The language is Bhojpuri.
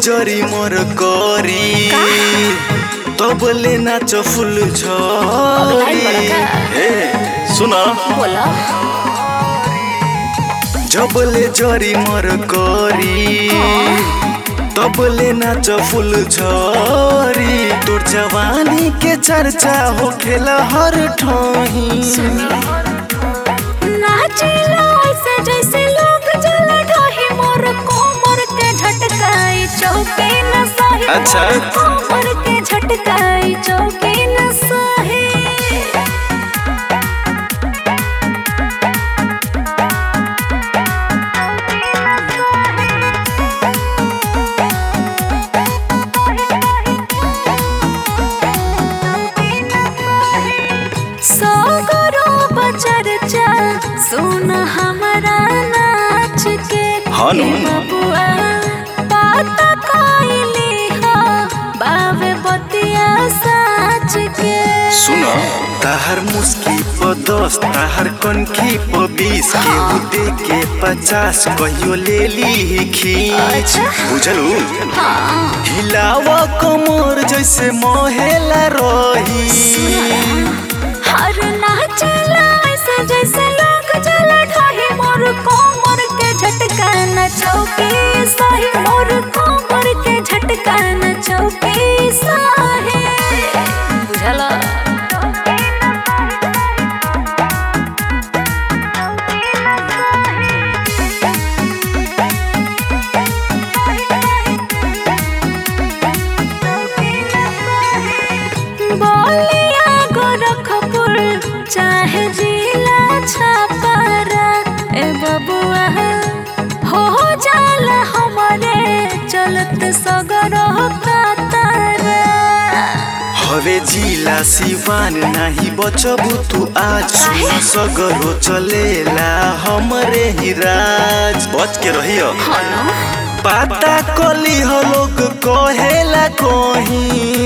जरी मोर करी तबले नाच फुल झरी ए सुन बोला जबले जरी मोर करी तबले नाच फुल झरी तोर जवानी के चर्चा हो खेला हर ठही नाचिला ऐसे जैसे लोग जल ढाही मोर कोमर के झटकाई चौके न सही अच्छा। मोर कोमर के झटकाई चौके न सही सगरो बचरचा सुन हमारा नाच के हाँ नु। हे बबुआ बात कइली हो बावे बतिया साच के सुन ताहर मुस्की प दस ताहर कनखी प बीस केहू दे के पचास कहियो ले ली खींच अच्छा। बुझलू हाँ हिलावा कमर जैसे मोहेला रही हर नाचला ऐसे जैसे लोग जल ढाही मोर कोमर के झटका न चौकी सही मोर कोमर के झटका न चौकी सही बुझला बोलिया गोरखपुर चाहे जिला छापारा ए बबुआ हो जाला हमारे चलत सगर कातारा हवे जिला सिवान नाही बचबू तू आज सुन सगरो चलेला हमरे ही राज बच के रहियो हलो पाता कली हो लोग कहेला कहीं